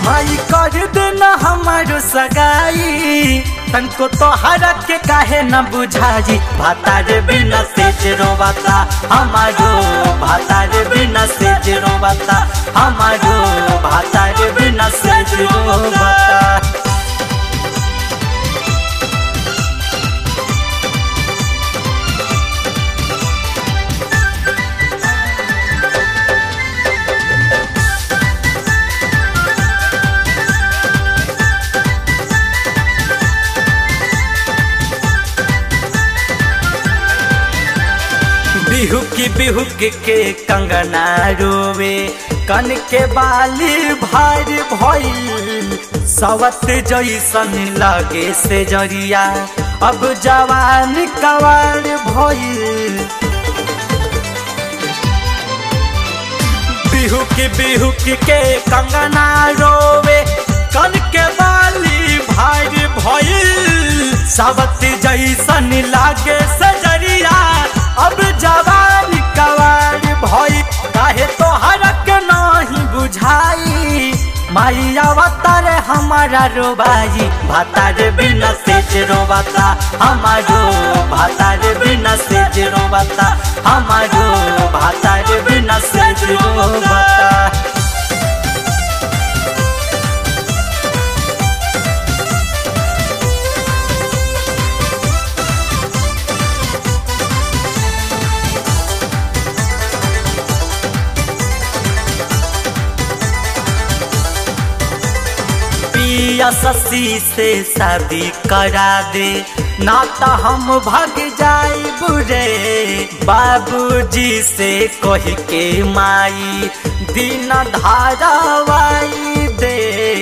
माई कर देना हमारो सगाई तनको तोहरा के काहे न बुझाई भातार बिना सेज रोवाता हमारो भातार बिना सेज रोवाता हमारो भातार बिना सेज रोवाता बिहुकी बिहुक के कंगना रोवे कन के बाली भार भइल सवत जैसन लगे से जरिया अब जवान कवार भइल बिहुक बिहुक के कंगना रोवे कन के बाली भार भइल सवत जैसन लागे से जरिया अब जवान कवार भई काहे तोहरा के नहीं बुझाई माई अवतार हमारा रोबाई भातार बिना सेज रोबाता हमारो भातार बिना सेज रोबाता हमारो भातार बिना सेज रोबाता पिया ससी से शादी करा दे ना तो हम भाग जाए बुरे बाबूजी से कह के माई दिन धारावाई दे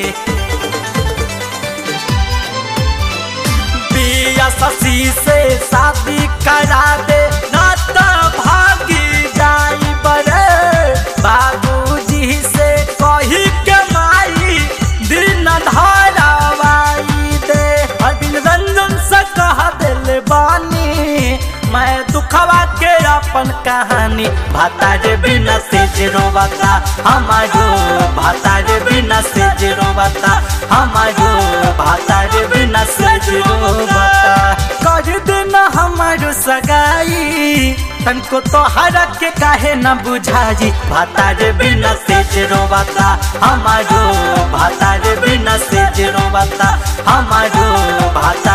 पिया ससी से शादी करा दे ना तो भागी जाई बरे बाबूजी से कही के माई दिन धारावाई दे अरविंद रंजन से कह दिल बानी मैं दुखवा के अपन कहानी भातार बिना सेज रोवाता हमारो भातार बिना सेज रोवाता हमारो भातार बिना सेज रोवाता कर देना हमारो सगाई तनको तोहरा के काहे न बुझाई भातार बिना सेज रोवाता हमारो भातार बिना सेज रोवाता हमारो भातार